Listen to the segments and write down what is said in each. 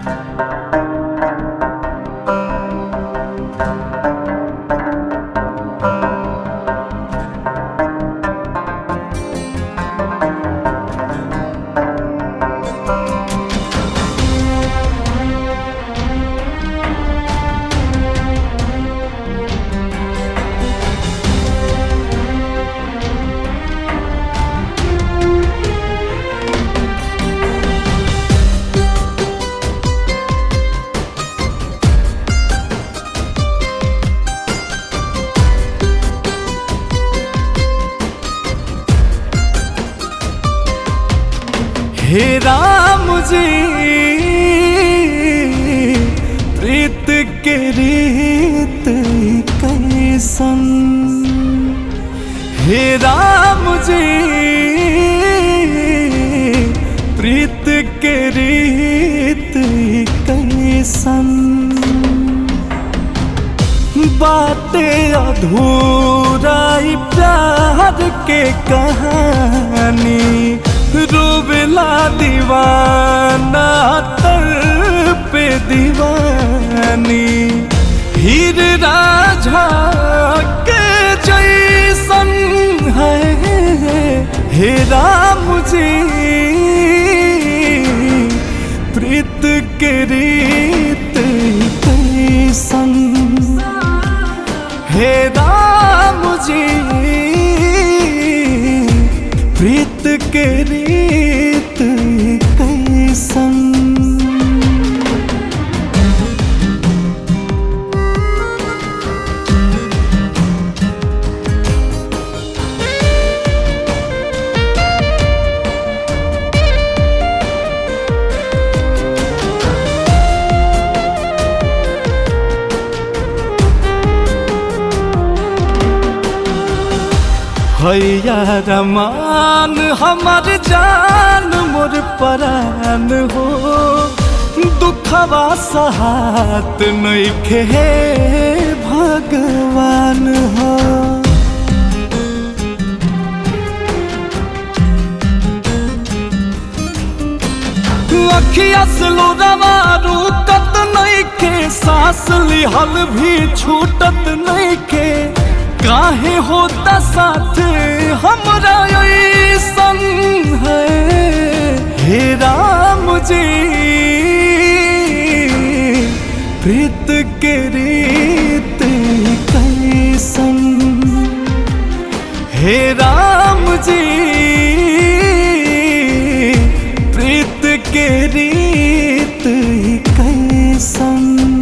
हे राम जी प्रीत के रीत कैसन हे राम जी प्रीत के रीत कैसन बातें अधूरा ई प्यार के कहानी रूबला दीवाना तर पे दीवानी हीर राझा के जैसन है हे राम जी प्रीत के रीत कैसन हे राम जी प्रीत के रीत कैसन हैया रमान हमर जान मोर परान हो दुखवा सहात नइखे हे भगवान हो अखिया से लोरावा रुकत नइखे सांस लिहल भी छूटत नइखे काहे होता साथ हमरा ऐसन है हे राम जी प्रीत के रीत कैसन हे राम जी प्रीत के रीत कैसन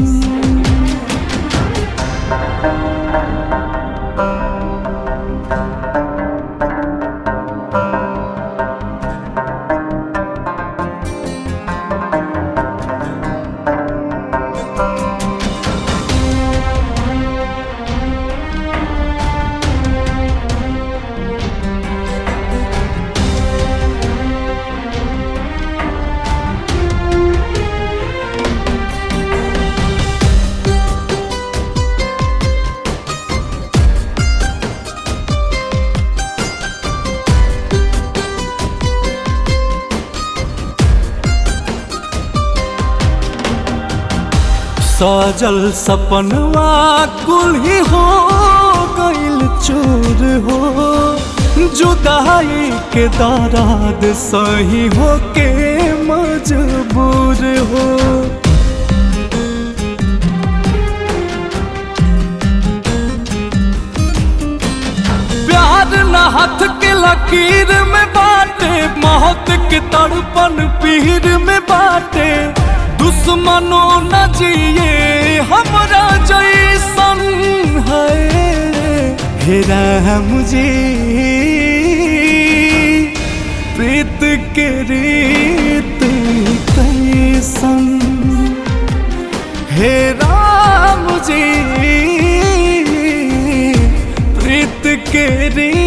सजल सपनवा कुल ही हो गइल चूर हो जुदाई के दराद सही हो के मजबूर हो प्यार न हाथ के लकीर में बाटे मौत के तड़पन पीर में बाटे दुश्मनों न जिए हमरा जैसन है हे राम जी प्रीत के रीत कैसन हे राम जी प्रीत के रीत